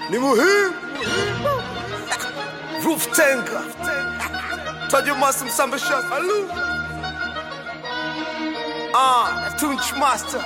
ni muhimu. Roof Tenga, Tajo Master Msambisha, Alu, ah, Tunch Master,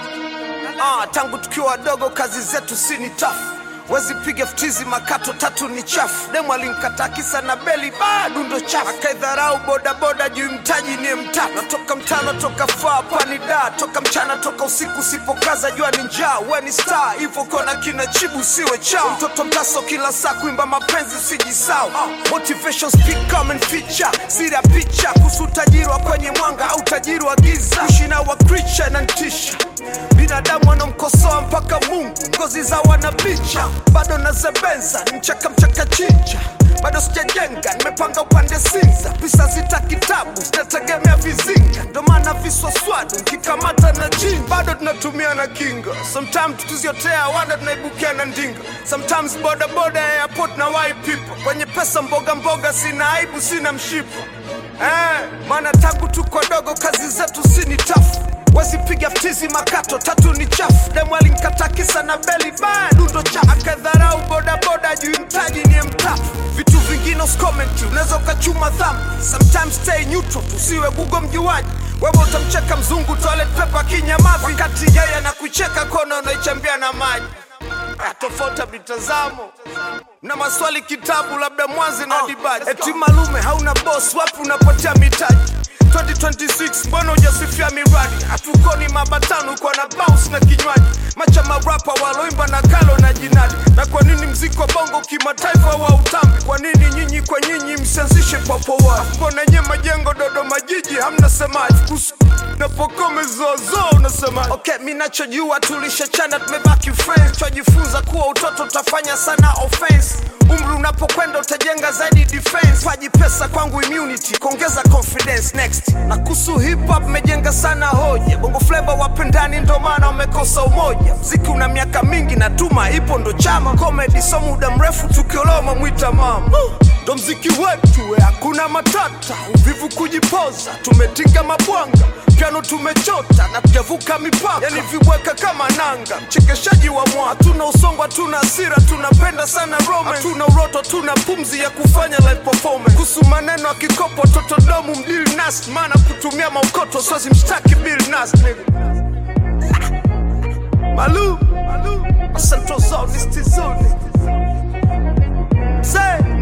ah, tangu tukiwa wadogo kazi zetu si ni tafu wezi piga ftizi makato tatu ni chafu demu alimkataa kisa na beli bado ndo chafu akaidharau bodaboda juu mtaji ni mtatu natoka mtano toka faa pani da toka mchana toka usiku usipokaza jua ni njaa we ni star hivyo kona kina chibu siwe chao mtoto mtaso kila saa kuimba mapenzi usijisau motivation speak come and feature sira picha kuhusu utajiri wa kwenye mwanga au utajiri wa giza kushina wa creature na ntisha binadamu wanamkosoa mpaka mungu ngozi za wanabicha bado nazebenza ni mchaka mchaka chinja bado sijajenga nimepanga upande sinza pisa zita kitabu zinategemea vizinga ndo maana viswaswadu nkikamata na jini bado tunatumia na kinga sometimes tukiziotea wanda tunaibukia na ndinga sometimes bodaboda ya airport na wai people kwenye pesa mboga mboga sina aibu sina mshipa eh, maana tangu tuko dogo kazi zetu si ni tafu wasipiga ftizi makato tatu ni chafu demu alinkata kisa na beli bado ndo chafu akadharau bodaboda juu mtaji ni mtafu vitu vingine uskomenti unaweza ukachuma dhamu sometimes stay neutral tusiwe gugo mjuaji wewe utamcheka mzungu toilet paper kinyamavi wakati yeye na kucheka kona unaichambia na maji Ah, tofauti ya mitazamo na maswali kitabu labda mwanzi na dibaji eti malume hauna boss wapi unapotea mitaji 2026 mbona hujasifia miradi hatukoni mabatano kwa na bounce na kinywaji macha marapa waloimba na kalo na jinadi na kwa nini mziki wa bongo kimataifa wa utambi kwa nini nyinyi kwa nyinyi msianzishe papowa mbona nye majengo dodoma jiji hamna semaji kuhusu napokome zozo unasema okay mi nachojua tulishachana tumebaki friends twajifunza kuwa utoto utafanya sana offense umri unapokwenda utajenga zaidi defense paji pesa kwangu immunity kuongeza confidence next na kuhusu hip hop mejenga sana hoja bongo flava wapendani ndo maana wamekosa umoja mziki una miaka mingi na tuma ipo ndo chama comedy so muda mrefu tukioloma mwita mama ndo mziki wetu we hakuna matata uvivu kujipoza tumetinga mabwanga piano tumechota na tujavuka mipaka yani vibweka kama nanga mchekeshaji wa mwa hatuna usongo hatuna hasira tunapenda sana romance hatuna uroto tuna pumzi ya kufanya live performance kuhusu maneno ya kikopo totodomu mdili nas maana kutumia maukoto sozi mshtaki bill nas nigga. malu malu Central Zone is Tizoni say